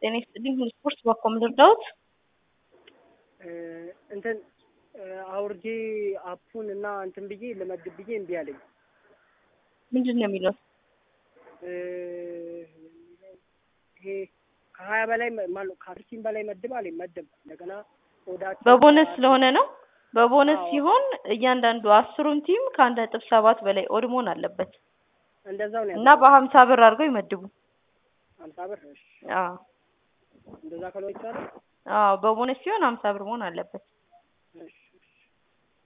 ጤና ይስጥልኝ ሁሉ ስፖርት በኮም ልርዳዎት? እንትን አውርጄ አፑን እና እንትን ብዬ ልመግብ ብዬ እምቢ አለኝ። ምንድን ነው የሚለው? ይሄ ከሀያ በላይ ማለት ከአስር ቲም በላይ መድብ አለኝ መድብ እንደገና ኦዳቸው በቦነስ ስለሆነ ነው። በቦነስ አዎ። ሲሆን እያንዳንዱ አስሩን ቲም ከአንድ ነጥብ ሰባት በላይ ኦድ መሆን አለበት እንደዛው ነው እና በሀምሳ ብር አድርገው ይመድቡ። ሀምሳ ብር እሺ። አዎ እንደዛ ካልሆነ ይቻላል። አዎ በቦነስ ሲሆን ሀምሳ ብር መሆን አለበት። እሺ